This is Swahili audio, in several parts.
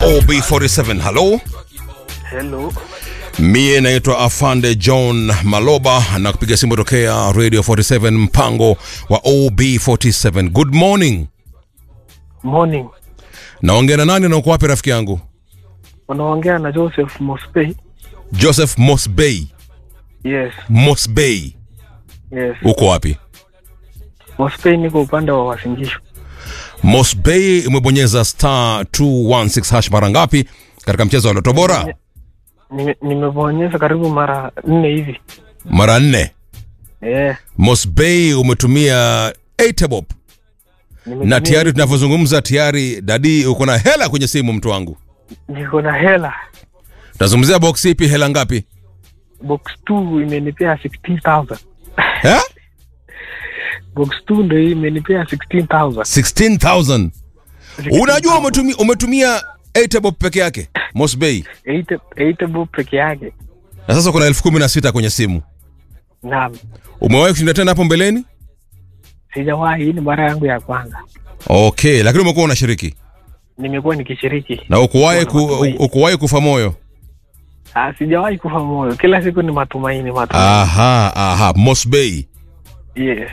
OB47. Halo, Hello. mie naitwa Afande John Maloba na kupiga simu tokea Radio 47 mpango wa OB47. Good morning. Morning. Naongea na nani na uko wapi rafiki yangu? Unaongea na Joseph Mospey. Joseph Mosbey. Yes. Mosbey. Yes. Uko wapi? Mospey niko upande wa Wasingishu. Mosbey umebonyeza star 216 hash mara ngapi katika mchezo wa Loto Bora? Nime- Nimebonyeza karibu mara nne hivi. Mara nne. Eh. Mosbey umetumia 8 bob nimetumia- na tayari tunavyozungumza tayari dadi uko na hela kwenye simu mtu wangu. niko na hela. Tunazungumzia box ipi hela ngapi? Box 2 imenipea 16000. Eh? Box 2 ndio hii imenipea 16000. 16000. Unajua umetumia umetumia 8 bob peke yake Mosbey. 8 8 bob peke yake. Na sasa kuna elfu kumi na sita kwenye simu. Naam. Umewahi kushinda tena hapo mbeleni? Sijawahi, hii ni mara yangu ya kwanza. Okay, lakini umekuwa unashiriki Nimekuwa nikishiriki. na ukuwahi ku, Matumaini. ukuwahi kufa moyo. Ah, sijawahi kufa moyo. Kila siku ni matumaini, matumaini. Aha, aha, Mosbey. Yes.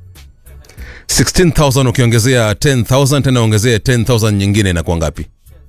16000 ukiongezea 10000 tena ongezea 10000 nyingine inakuwa ngapi?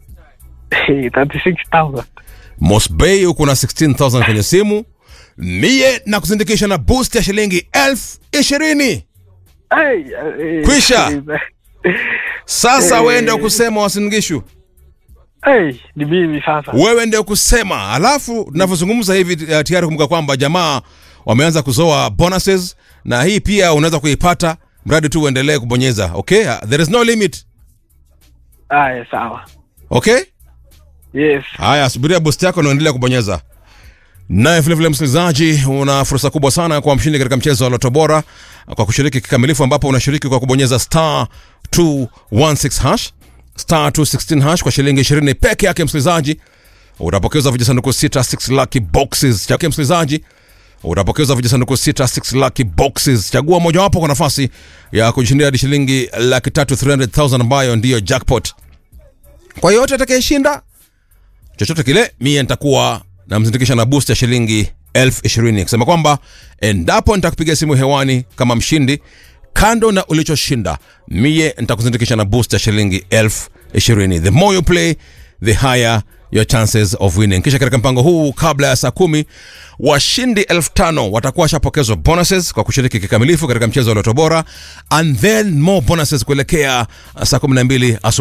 36000. Mosbey uko na 16000 kwenye simu. Mie na kusindikisha na boost ya shilingi elfu ishirini. Hey, hey, Kwisha. Sasa Eh. wewe ndio kusema wasingishu, Hey, ni mimi sasa. wewe ndio kusema. Alafu tunavyozungumza hivi uh, tayari kumbuka kwamba jamaa wameanza kuzoa bonuses, na hii pia unaweza kuipata mradi tu uendelee kubonyeza. Okay, Uh, there is no limit. Aya, sawa. Okay, Yes. haya, subiria boost yako na uendelee kubonyeza. Naye vilevile msikilizaji, una fursa kubwa sana kwa mshindi katika mchezo wa Loto Bora kwa kushiriki kikamilifu, ambapo unashiriki kwa kubonyeza star 216 hash star 216 hash kwa shilingi 20 peke yake. Msikilizaji, utapokezwa vijisanduku sita 6 lucky boxes chake. Msikilizaji, utapokezwa vijisanduku sita 6 lucky boxes. Chagua mojawapo kwa nafasi ya kujishindia hadi shilingi laki tatu 300,000 ambayo ndiyo jackpot. Kwa yote atakayeshinda chochote kile mie nitakuwa namzindikisha na boost ya shilingi elfu ishirini kusema kwamba endapo nitakupiga simu hewani kama mshindi kando na ulichoshinda mie nitakuzindikisha na boost ya shilingi elfu ishirini the more you play the higher your chances of winning kisha katika mpango huu kabla ya saa kumi washindi elfu tano watakuwa washapokezwa bonuses kwa kushiriki kikamilifu katika mchezo wa loto bora and then more bonuses kuelekea saa kumi na mbili asubuhi